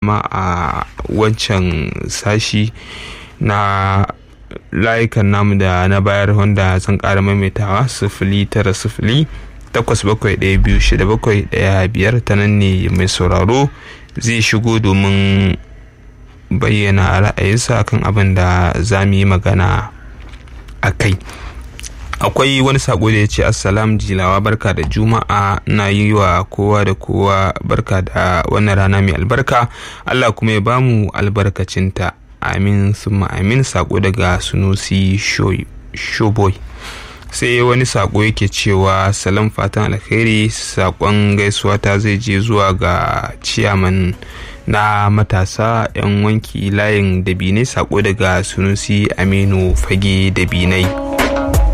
ma a wancan sashi na layukan namu da na bayar wanda zan ƙara maimaitawa sifili tara sifili takwas bakwai ɗaya biyu shida bakwai ɗaya biyar ta nan ne mai sauraro zai shigo domin bayyana ra'ayinsa kan abin da za mu yi magana a kai akwai wani sako da ya ce assalam jilawa barka da juma'a na yi wa kowa da kowa barka da wannan rana mai albarka allah kuma ya bamu albarkacinta amin summa amin sako daga sunusi shoboy sai wani sako yake cewa salam fatan alkhairi sakon gaisuwa ta zai je zuwa ga ciyaman na matasa 'yan wanki layin dabinai sako daga sunusi aminu fage dabinai